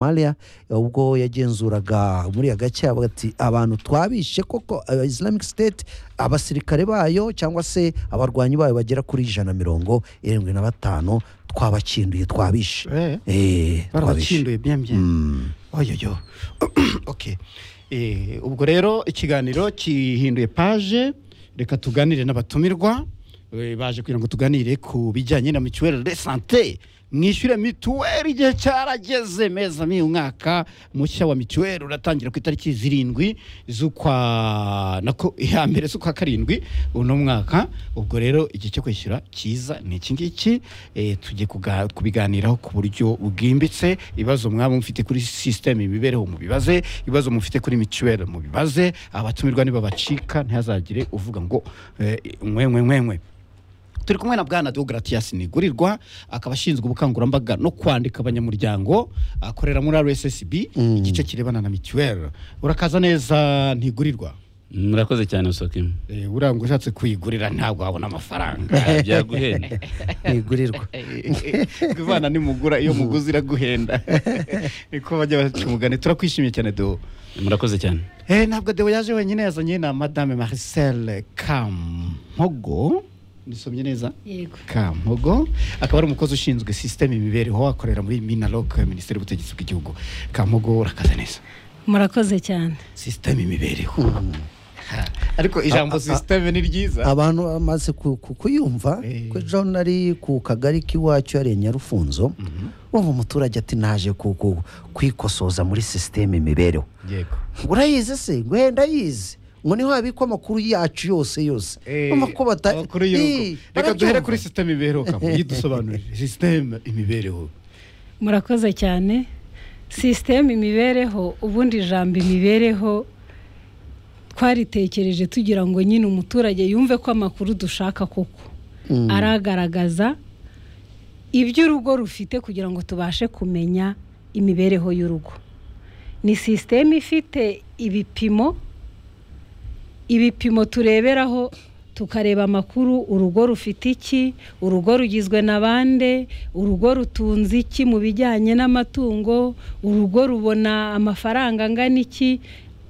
Somalia ubwo yagenzuraga muri agace avuga ati abantu twabishe koko eh, Islamic State abasirikare bayo cyangwa se abarwanyi bayo bagera kuri ijana mirongo irindwi na batanu twabakinduye twabishe Eh, Eh, twabishe. barabakinduye bien bien Mm. oyoyo okay Eh, ubwo rero ikiganiro kihinduye page reka tuganire n'abatumirwa Eh, baje kugira ngo tuganire ku bijyanye na mituweli de sante mwishyure mituweli igihe cyarageze meza mi umwaka mushya wa mituweli uratangira ku itariki zirindwi z'ukwa nako ya mbere z'ukwa karindwi uno mwaka ubwo rero igihe cyo kwishyura cyiza ni iki ngiki Eh, tujye kuga- kubiganiraho ku buryo bwimbitse ibibazo mwaba mufite kuri sisiteme imibereho mubibaze ibibazo mufite kuri mituweli mubibaze abatumirwa nibabacika ntihazagire uvuga ngo eh, mwe mwe mwe mwe turi kumwe na bwana Deogratias Nigurirwa akaba ashinzwe ubukangurambaga no kwandika abanyamuryango akorera muri RSSB igice kirebana na mituweli urakaza neza ntigurirwa murakoze cyane usokimu Eh, buriya ngo ushatse kuyigurira ntabwo wabona amafaranga byaguhenda ntigurirwa ivana nimugura iyo muguzi iraguhenda niko bajya baca umugani turakwishimiye cyane deo murakoze cyane Eh, ntabwo deo yaje wenyine yazanye na madame marcel kampogo nisomye neza yego kampogo akaba ari umukozi ushinzwe sisiteme imibereho akorera muri minalok minisiteri y'ubutegetsi bw'igihugu kampogo urakaza neza murakoze cyane sisiteme imibereho Ha, ariko ijambo sisiteme ni ryiza abantu bamaze ku- ku- kuyumva Eh. ko John ari ku kagari k'iwacu yariye Nyarufunzo wumva umuturage ati naje ku- ku- kwikosoza muri sisiteme imibereho yego urayizi se ngo wenda yize ngo niho habikwa amakuru yacu yose yose Eh, Urumva ko bata- amakuru Eh, y'ibihugu reka duhere barabyumva. kuri sisiteme imibereho kampogo yidusobanurire sisiteme imibereho murakoze cyane sisiteme imibereho ubundi ijambo imibereho twaritekereje tugira ngo nyine umuturage yumve ko amakuru dushaka koko Mm. aragaragaza ibyo urugo rufite kugira ngo tubashe kumenya imibereho y'urugo ni sisiteme ifite ibipimo ibipimo tureberaho tukareba amakuru urugo rufite iki urugo rugizwe na bande urugo rutunze iki mu bijyanye n'amatungo urugo rubona amafaranga angana iki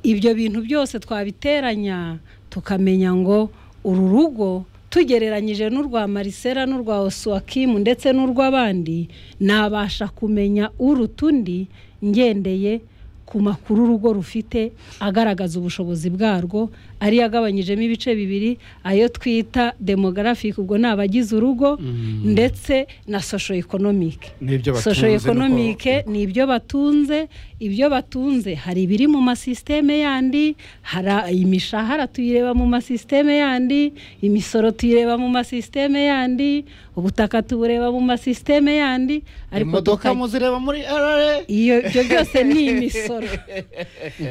ibyo bintu byose twabiteranya tukamenya ngo uru rugo tugereranyije n'urwa marisera n'urwa osuwakimu ndetse n'urw'abandi nabasha kumenya uruta undi ngendeye ku makuru urugo rufite agaragaza ubushobozi bwarwo ariyo agabanyijemo ibice bibiri ayo twita demographic ubwo ni abagize urugo ndetse na social economic n'ibyo batunze social n'uko- economic ni ibyo batunze ibyo batunze hari ibiri mu masisiteme yandi hari imishahara tuyireba mu masisiteme yandi imisoro tuyireba mu masisiteme yandi ubutaka tubureba mu masisiteme yandi imodoka tukaj- muzireba muri rra iyo ibyo byose ni imisoro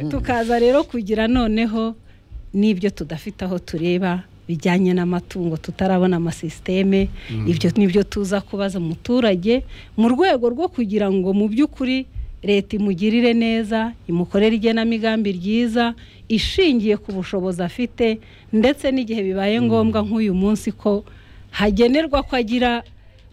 tukaza rero kugira noneho n'ibyo tudafite aho tureba bijyanye n'amatungo tutarabona amasisiteme ibyo nibyo tuza kubaza umuturage mu rwego rwo kugira ngo mu by'ukuri leta imugirire neza imukorere igenamigambi ryiza ishingiye ku bushobozi afite ndetse n'igihe bibaye ngombwa nk'uyu munsi ko hagenerwa ko agira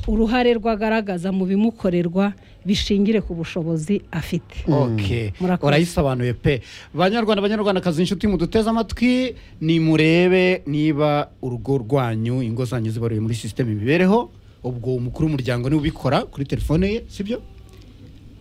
uruhare rwagaragaza mu bimukorerwa bishingire ku bushobozi afite ok Murakoze. urayisobanuye pe banyarwanda banyarwandakazi inshuti muduteze amatwi nimurebe niba urugo rwanyu ingo zanyu zibaruye muri sisiteme imibereho ubwo umukuru w'umuryango niwe ubikora kuri telefone ye sibyo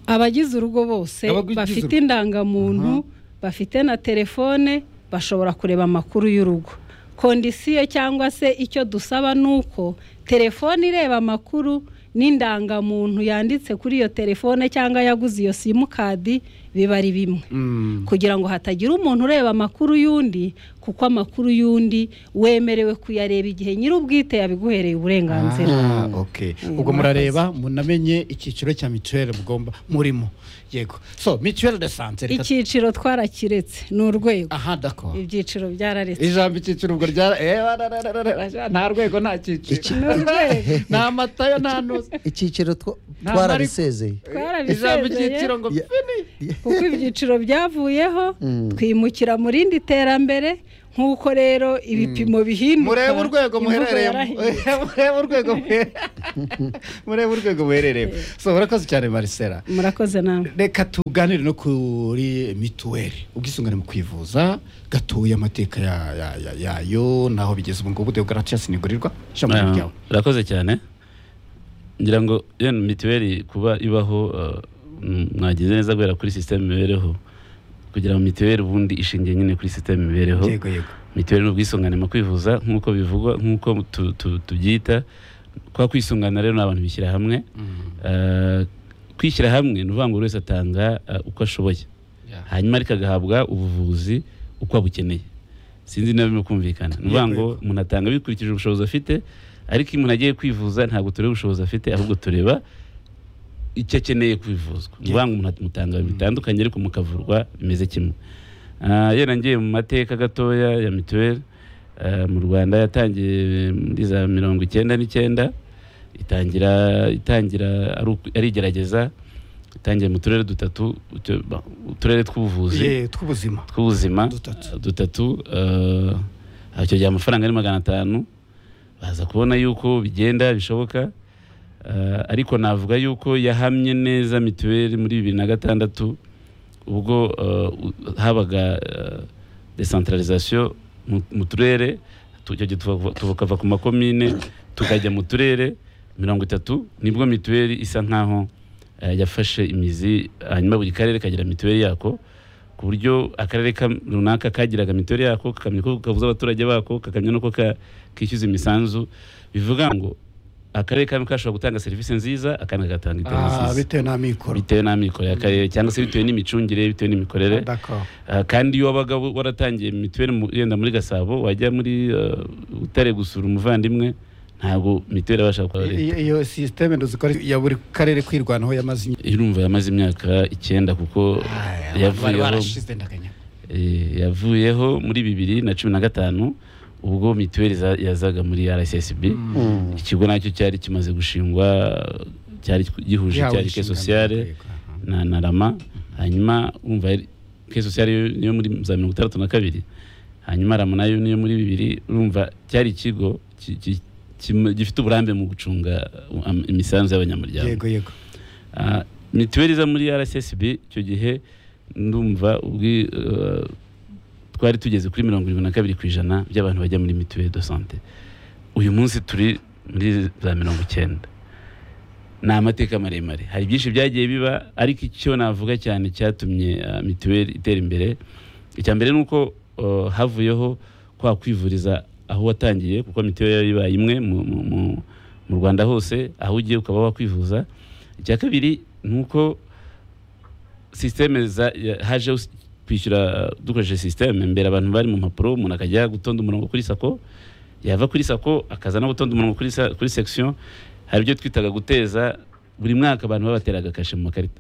abagize urugo bose Abagize bafite urugo. indangamuntu bafite na telefone bashobora kureba amakuru y'urugo kondisiyo cyangwa se icyo dusaba ni uko telefone ireba amakuru n'indangamuntu yanditse kuri iyo telefone cyangwa yaguze iyo simukadi biba ari bimwe kugira ngo hatagira umuntu ureba amakuru y'undi kuko amakuru y'undi wemerewe kuyareba igihe nyir'ubwite yabiguhereye uburenganzira Ah, ok ubwo murareba munamenye icyiciro cya mituweli mugomba murimo yego so mituweli de sante reka- icyiciro twarakiretse ni urwego aha dako ibyiciro byararetse ijambo icyiciro ubwo rya eh, bararararara, nta rwego nta Iki- cyiciro nta matayo nta nuza icyiciro two- Nta mari- twararisezeye ijambo twarabisezeye icyiciro ngo Ya- fini kuko ibyiciro byavuyeho twimukira mu rindi terambere nk'uko rero ibipimo bihinduka murebe urwego imvugo muherereyemo yarahindutse. murebe urwego muhe- murebe urwego muherereyemo so murakoze cyane marisera murakoze nawe reka tuganire no kuri mituweli ubwisungane mu kwivuza gatuye amateka ya- ya- ya- yayo naho bigeze ubu ngubu deogaratias ntigurirwa ijambo Ah, ryawe urakoze cyane ngira ngo yenda mituweli kuba ibaho ah, mm, mwagize neza guhera kuri sisiteme imibereho kugira ngo mituweli ubundi ishingiye nyine kuri sisiteme imibereho yego yego mituweli ni ubwisungane mu kwivuza nk'uko bivugwa nk'uko tu- tu- tubyita kwa kwisungana rero ni abantu bishyira hamwe Eh, kwishyira hamwe ni ukuvuga ngo buri wese atanga eh, uko ashoboye Yeah. hanyuma ariko agahabwa ubuvuzi uko abukeneye sinzi niba birimo kumvikana ni ukuvuga ngo Yego, yego. umuntu atanga bikurikije ubushobozi afite ariko iyo umuntu agiye kwivuza ntabwo tureba ubushobozi afite ahubwo tureba icyo akeneye kwivuzwa ni ukuvuga ngo umuntu atumutanga bitandukanye ariko mukavurwa bimeze kimwe Ah, yenda ngiye mu mateka gatoya ya mituweli ah, mu rwanda yatangiye muri za mirongo icyenda n'icyenda itangira itangira ari uku- ari igerageza itangiye mu turere dutatu utu- ba- uturere tw'ubuvuzi Ye, tw'ubuzima tw'ubuzima Dutatu. dutatu eh, icyo gihe amafaranga ari magana atanu baza kubona yuko bigenda bishoboka eh, ariko navuga yuko yahamye neza mituweli muri bibiri na gatandatu ubwo eh, u- habaga eh, decentralisation mu- mu turere tu- icyo gihe tuva- tukava ku makomine tukajya mu turere mirongo itatu nibwo mituweli isa nkaho eh, yafashe imizi hanyuma buri karere kagira mituweli yako ku buryo akarere kam- runaka kagiraga mituweli yako kakamenya uko kavuza abaturage bako kakamenya n'uko ka- kishyuza imisanzu bivuga ngo akarere kamwe kashobora gutanga serivisi nziza akandi kagatanga itari Ah, nziza bitewe n'amikoro bitewe n'amikoro y'akarere cyangwa se bitewe n'imicungire bitewe n'imikorere D'accord. Ah, kandi iyo wabaga wa- waratangiye mituweli mu- yenda muri gasabo wajya muri ah, butare gusura umuvandimwe ntabwo mituweli abasha gukora leta I- iyo sisiteme duzikora ya buri karere kwirwanaho yamaze irumva yamaze imyaka icyenda kuko yavuyeho eh, yavuyeho muri bibiri na cumi na gatanu ubwo mituweli za- yazaga muri rssb ikigo nacyo cyari kimaze gushingwa cyari gihuje icyarike sosiyale na na rama hanyuma umva yari- ke sosiyale yo- niyo muri za mirongo itandatu na kabiri hanyuma rama nayo niyo muri bibiri urumva cyari ikigo ki- ki- kim- gifite uburambe mu gucunga uh, am- imisanzu y'abanyamuryango yego yego Ah, mituweli iza muri rssb icyo gihe ndumva ubwi uh, twari tugeze kuri mirongo irindwi na kabiri ku ijana by'abantu bajya muri mituweli do sante uyu munsi turi muri za mirongo icyenda ni amateka maremare hari byinshi byagiye biba ariko icyo navuga cyane cyatumye ah, mituweli itera imbere icya mbere ni uko ah, havuyeho kwa kwivuriza aho watangiye kuko mituweli yari ibaye imwe mu, mu, mu, mu rwanda hose aho ugiye ukaba wakwivuza icya kabiri ni uko sisiteme za ya- hajeho s- kwishyura uh, dukoresheje sisiteme mbere abantu bari mu mpapuro umuntu akajya gutonda umurongo kuri sako yava kuri sako akaza no gutonda umurongo kuri, sa- kuri section hari ibyo twitaga guteza buri mwaka abantu babateraga kashe mu makarita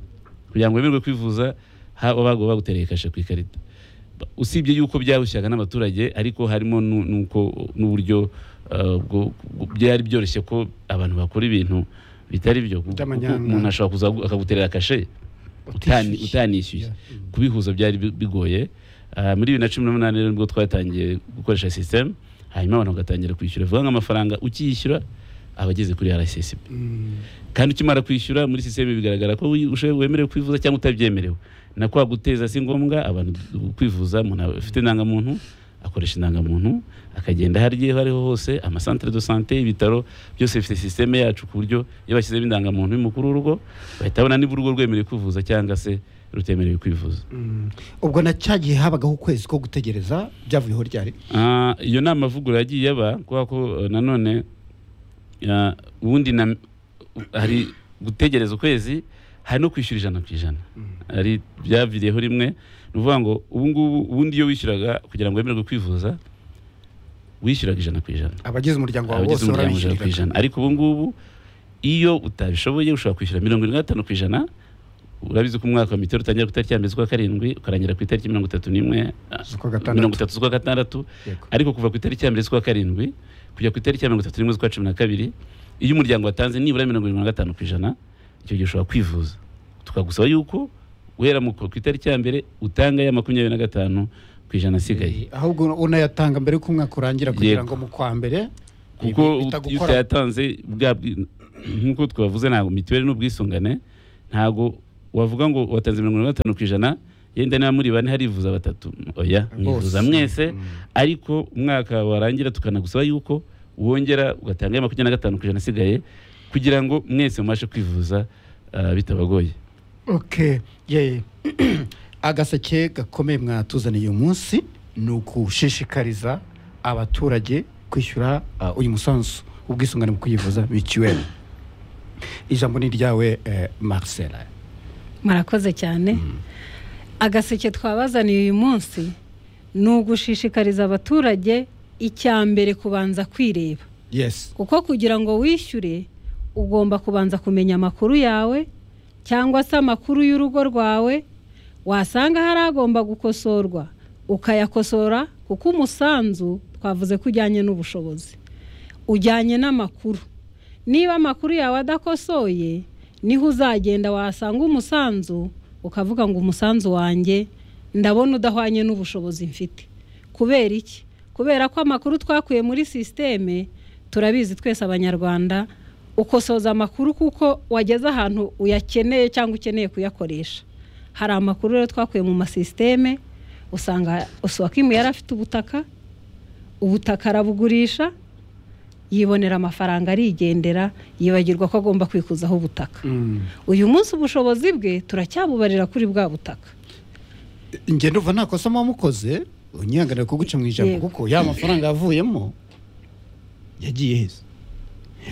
kugira ngo wemerwe kwivuza ha- babaga bagutereye kashe ku ikarita Ba- usibye yuko byarushyiraga n'abaturage ariko harimo nu- nuko n'uburyo uh, bwo- bwo- byari byoroshye ko abantu bakora ibintu bitari byo kuko By'amanyanga. umuntu ashobora kuza akaguterera kashe utani- Utishyuye. utanishyuye Yeah. kubihuza byari bi- bigoye Ah, muri bibiri na cumi n'umunani rero nibwo twatangiye gukoresha sisiteme hanyuma abantu bagatangira kwishyura bivuga ngo amafaranga ukiyishyura aba ageze kuri rssb kandi ukimara kwishyura muri sisiteme bigaragara ko wi- ushoboye- wemerewe kwivuza cyangwa utabyemerewe na kwa guteza si ngombwa abantu kwivuza umuntu afite indangamuntu akoresha indangamuntu akagenda aho agiye aho ariho hose amasantere do sante ibitaro byose bifite sisiteme yacu ku buryo iyo bashyizemo indangamuntu y'umukuru w'urugo bahita babona niba urugo rwemerewe kwivuza cyangwa se rutemerewe kwivuza Mm. ubwo na cya gihe habagaho ukwezi ko gutegereza byavuyeho ryari Ah, iyo ni amavugurura yagiye aba kubera ko eh, nanone ah, ubundi na- hari gutegereza ukwezi hari no kwishyura ijana ku ijana hari byaviriyeho rimwe ni ukuvuga ngo ubu ngubu ubundi iyo wishyuraga kugira ngo wemererwe kwivuza wishyuraga ijana ku ijana abagize umuryango wawe bose abagize umuryango ijana ku barabishyuriraga ijana ariko ubu ngubu iyo utabishoboye ushobora kwishyura mirongo irindwi na gatanu ku ijana urabizi ko umwaka wa mitero utangira ku itariki ya mbere z'ukwa karindwi ukarangira ku itariki mirongo itatu n'imwe ah, Z'ukwa gatandatu. mirongo itatu z'ukwa gatandatu Yego. ariko kuva ku itariki ya mbere z'ukwa karindwi kujya ku itariki ya mirongo itatu n'imwe z'ukwa cumi na kabiri iyo umuryango watanze nibura mirongo irindwi na gatanu ku ijana icyo gihe ushobora kwivuza tukagusaba yuko guhera mu- ku itariki ya mbere utanga ya makumyabiri na gatanu ku ijana asigaye ahubwo unayatanga mbere y'uko umwaka urangira kugira Yego. ngo mu kwa mbere kuko ibi ut- iyo bitagukora. utayatanze bwa bwi- nk'uko twavuze ntabwo mituweli n'ubwisungane ntabwo wavuga ngo watanze mirongo ine na gatanu ku ijana yenda niba muri bane harivuza batatu oya mwivuza Bose. mwese Mm. ariko umwaka warangira tukanagusaba yuko wongera ugatanga ya makumyabiri na gatanu ku ijana asigaye kugira ngo mwese mubashe kwivuza ah, bitabagoye Okay, yeah. agaseke gakomeye mwatuzaniye uyu munsi ni ugushishikariza abaturage kwishyura uh, uyu musanzu ubwisungane mu kwivuza mituweli ijambo ni iryawe eh, marcela murakoze cyane agaseke twabazaniye uyu munsi ni ugushishikariza abaturage icya mbere kubanza kwireba yes kuko kugira ngo wishyure ugomba kubanza kumenya amakuru yawe cyangwa se amakuru y'urugo rwawe wasanga hari agomba gukosorwa ukayakosora kuko umusanzu twavuze ko ujyanye n'ubushobozi ujyanye n'amakuru niba amakuru yawe adakosoye niho uzagenda wasanga umusanzu ukavuga ngo umusanzu wanjye ndabona udahwanye n'ubushobozi mfite kubera iki kubera ko amakuru twakuye muri sisiteme turabizi twese abanyarwanda ukosoza amakuru kuko wageze ahantu uyakeneye cyangwa ukeneye kuyakoresha hari amakuru rero twakuye mu masisiteme usanga usuwakimu yari afite ubutaka ubutaka arabugurisha yibonera amafaranga arigendera yibagirwa ko agomba kwikuzaho ubutaka mm. uyu munsi ubushobozi bwe turacyabubarira kuri bwa butaka njye ndumva nta kosa muba mukoze unyihanganira kuguca mu ijambo Yego. kuko ya mafaranga yavuyemo yagiye heza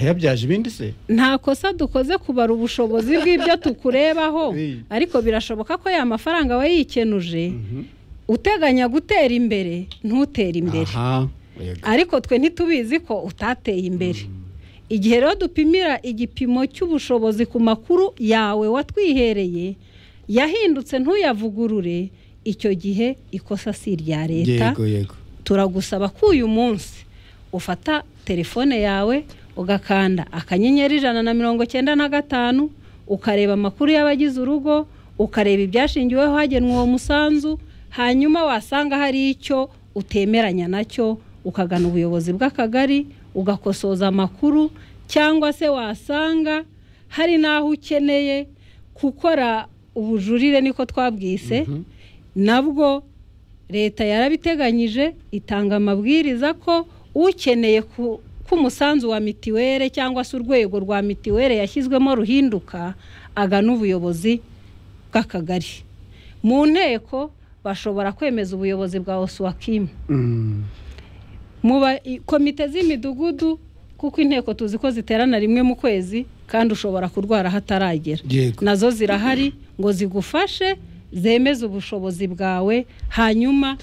yabyaje ibindi se nta kosa dukoze kubara ubushobozi bw'ibyo tukurebaho Hey. ariko birashoboka ko ya mafaranga wayikenuje Mhm. uteganya gutera imbere ntutere imbere aha yego. ariko twe ntitubizi ko utateye imbere igihe rero dupimira igipimo cy'ubushobozi ku makuru yawe watwihereye yahindutse ntuyavugurure icyo gihe ikosa si irya leta yego yego turagusaba ko uyu munsi ufata telefone yawe ugakanda akanyenyeri ijana na mirongo cyenda na gatanu ukareba amakuru y'abagize urugo ukareba ibyashingiweho hagenwa uwo musanzu hanyuma wasanga hari icyo utemeranya nacyo ukagana ubuyobozi bw'akagari ugakosoza amakuru cyangwa se wasanga hari n'aho ukeneye gukora ubujurire niko twabwise nabwo leta yarabiteganyije itanga amabwiriza ko ukeneye ku- ko umusanzu wa mitiwere cyangwa se urwego rwa mitiwere yashyizwemo ruhinduka agana ubuyobozi bw'akagari mu nteko bashobora kwemeza ubuyobozi bwa osuwakimu Mm. mu ba- i- komite z'imidugudu kuko inteko tuzi ko ziterana rimwe mu kwezi kandi ushobora kurwara hataragera yego nazo zirahari ngo zigufashe zemeze ubushobozi bwawe hanyuma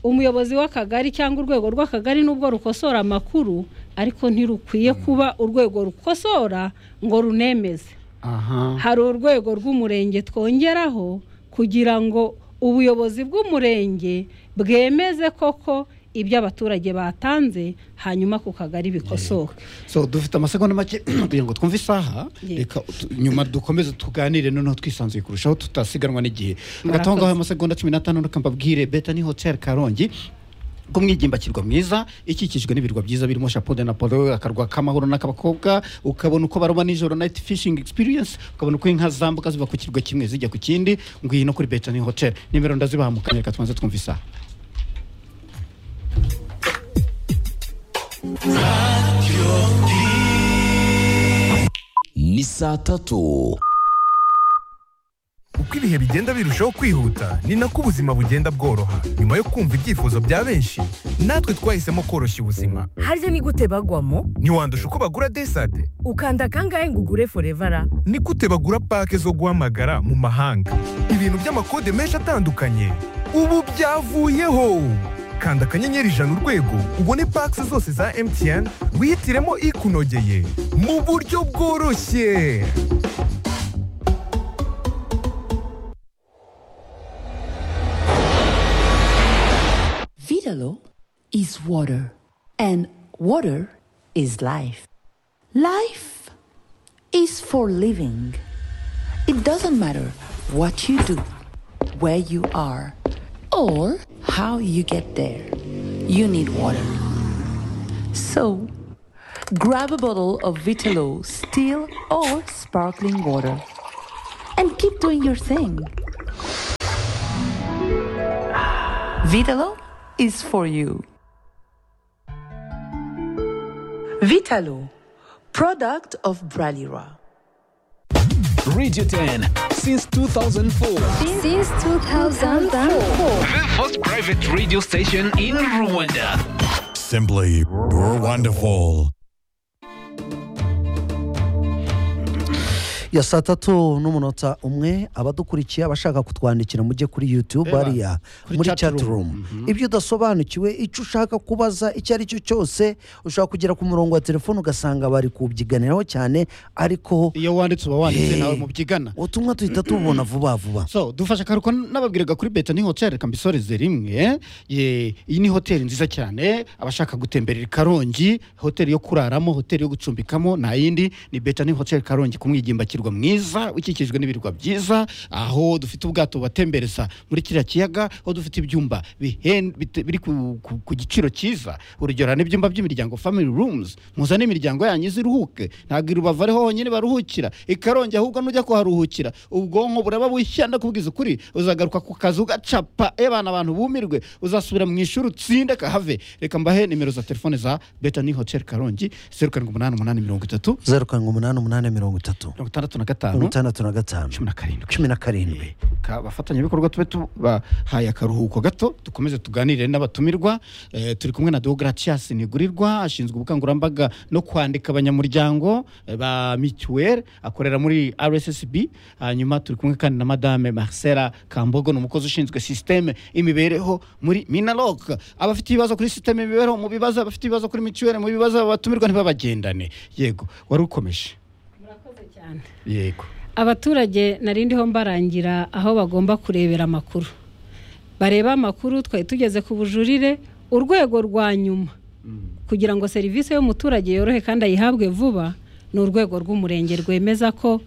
umuyobozi w'akagari cyangwa urwego rw'akagari nubwo rukosora amakuru ariko ntirukwiye kuba urwego rukosora ngo runemeze aha hari urwego rw'umurenge twongeraho kugira ngo ubuyobozi bw'umurenge bwemeze koko ibyo abaturage batanze hanyuma ku kagari bikosoke so dufite amasegonda make kugira ngo twumve isaha Yego. reka tu- nyuma dukomeze tuganire noneho twisanzuye kurushaho tutasiganwa n'igihe agatonga aho amasegonda cumi n'atanu reka mbabwire beta ni hoteli karongi ku mwigimbakirwa mwiza ikikijwe n'ibirwa byiza birimo shapode na polo akarwa k'amahoro n'akabakobwa ukabona uko baroba nijoro night fishing experience ukabona uko inka zambuka ziva ku kirwa kimwe zijya ku kindi ngwino kuri beta ni hoteli nimero ndazibahamukanye reka tubanze twumve isaha ni saa tatu uko ibihe bigenda birushaho kwihuta ni nako ubuzima bugenda bworoha nyuma yo kumva ibyifuzo bya benshi natwe twahisemo koroshya ubuzima harya ni gute bagwamo ntiwandusha uko bagura desade ukanda kangahe ngo ugure forevara ni gute bagura pake zo guhamagara mu mahanga ibintu by'amakode menshi atandukanye ubu byavuyeho kanda akanyenyeri ijana urwego ubone pake zose za mtn wihitiremo ikunogeye mu buryo bworoshye Vitalo is water, and water is life. Life is for living. It doesn't matter what you do, where you are or how you get there. You need water. So, grab a bottle of Vitalo, still or sparkling water, and keep doing your thing. Vitalo is for you. Vitalo, product of Bralira. Radio 10 since 2004. Since 2004. The first private radio station in Rwanda. Simply wonderful. ya saa tatu n'umunota umwe abadukurikiye abashaka kutwandikira mujye kuri yutube Eba, hariya kuri muri chat chat room. room ibyo udasobanukiwe icyo ushaka kubaza icyo ari cyo cyose ushobora kugera ku murongo wa telefone ugasanga bari kubyiganiraho cyane ariko iyo wanditse uba wanditse Eh. nawe mubyigana ubutumwa duhita tubona vuba vuba so dufashe akaruhuko n'ababwiraga kuri beta ni hoteli reka mbisoreze rimwe ye, iyi ni hoteli nziza cyane abashaka gutemberera i karongi hoteli yo kuraramo hoteli yo gucumbikamo nta yindi ni beta ni hoteli karongi ku mwigimbakirwa mwiza ukikijwe n'ibirwa byiza aho dufite ubwato bubatembereza muri kiriya kiyaga aho dufite ibyumba bihen- bite- biri ku, ku, ku giciro cyiza urugero hari n'ibyumba by'imiryango family rooms muzane imiryango yanyu iziruhuke ntabwo irubava ariho honyine baruhukira ikarongi ahubwo nujya kuharuhukira ubwonko buraba bushya ndakubwiza ukuri uzagaruka ku kazi ugacapa ebana abantu bumirwe uzasubira mu ishuri utsinde kahave reka mbahe nimero za telefone za betani hotel karongi zeru karindwi umunani umunani mirongo itatu zeru karindwi umunani umunani mirongo itatu mirongo itandatu na mirongo gatanu itandatu na gatanu cumi na karindwi cumi na karindwi abafatanyabikorwa tube tubahaye akaruhuko gato dukomeze tuganire n'abatumirwa Eh, turi kumwe na deogratias nigurirwa ashinzwe ubukangurambaga no kwandika abanyamuryango eh, ba mituweli akorera muri rssb hanyuma turi kumwe kandi na madame marcela kambogo ni umukozi ushinzwe sisiteme y'imibereho muri minarok abafite ibibazo kuri sisiteme y'imibereho mu bibazo abafite ibibazo kuri mituweli mu bibazo abatumirwa ntibabagendane yego wari ukomeje murakoze cyane yego abaturage narindiho mbarangira aho bagomba kurebera amakuru bareba amakuru twari tugeze ku bujurire urwego rwa nyuma kugira ngo serivisi y'umuturage yorohe kandi ayihabwe vuba ni urwego rw'umurenge rwemeza ko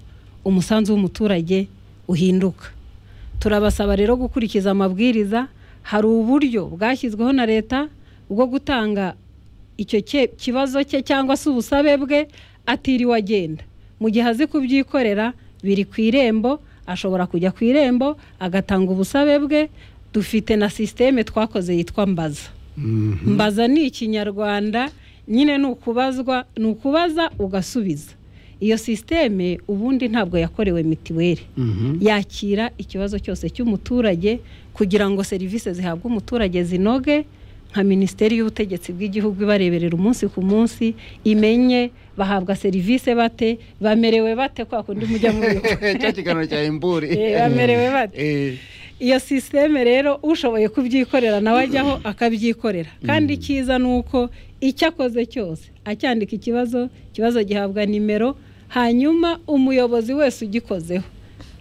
umusanzu w'umuturage uhinduka turabasaba rero gukurikiza amabwiriza hari uburyo bwashyizweho na leta bwo gutanga icyo cye- kibazo cye cyangwa se ubusabe bwe atiriwe agenda mu gihe azi kubyikorera biri ku irembo ashobora kujya ku irembo agatanga ubusabe bwe dufite na sisiteme twakoze yitwa mbaza mbaza ni ikinyarwanda nyine ni ukubazwa ni ukubaza ugasubiza iyo sisiteme ubundi ntabwo yakorewe mitiweli yakira ikibazo cyose cy'umuturage kugira ngo serivisi zihabwa umuturage zinoge nka minisiteri y'ubutegetsi bw'igihugu ibareberera umunsi ku munsi imenye bahabwa serivisi bate bamerewe bate kwa kundi mujya mubiba cya kiganiro cya imburi Eh, bamerewe bate? Eh. iyo sisiteme rero ushoboye kubyikorera nawe ajyaho akabyikorera kandi icyiza ni uko icyo akoze cyose acyandika ikibazo ikibazo gihabwa nimero hanyuma umuyobozi wese ugikozeho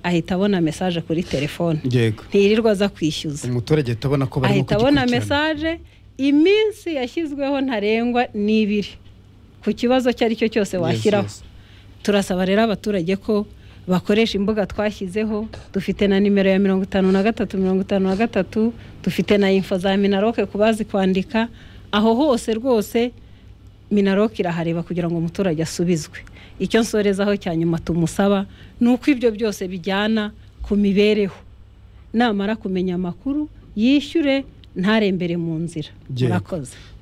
ahita abona mesaje kuri telefone yego ntiyirirwa aza kwishyuza umuturage tubona ko barimo ahita abona kugikurikirana. mesaje iminsi yashyizweho ntarengwa ni ibiri ku kibazo icyo ari cyo cyose Yes, washyiraho yes. turasaba rero abaturage ko bakoresha imbuga twashyizeho dufite na nimero ya mirongo itanu na gatatu mirongo itanu na gatatu dufite na info za minaroke ku bazi kwandika aho hose rwose minaroke irahareba kugira ngo umuturage asubizwe icyo nsorezaho cya nyuma tumusaba ni uko ibyo byose bijyana ku mibereho namara kumenya amakuru yishyure ntarembere mu nzira Yego. murakoze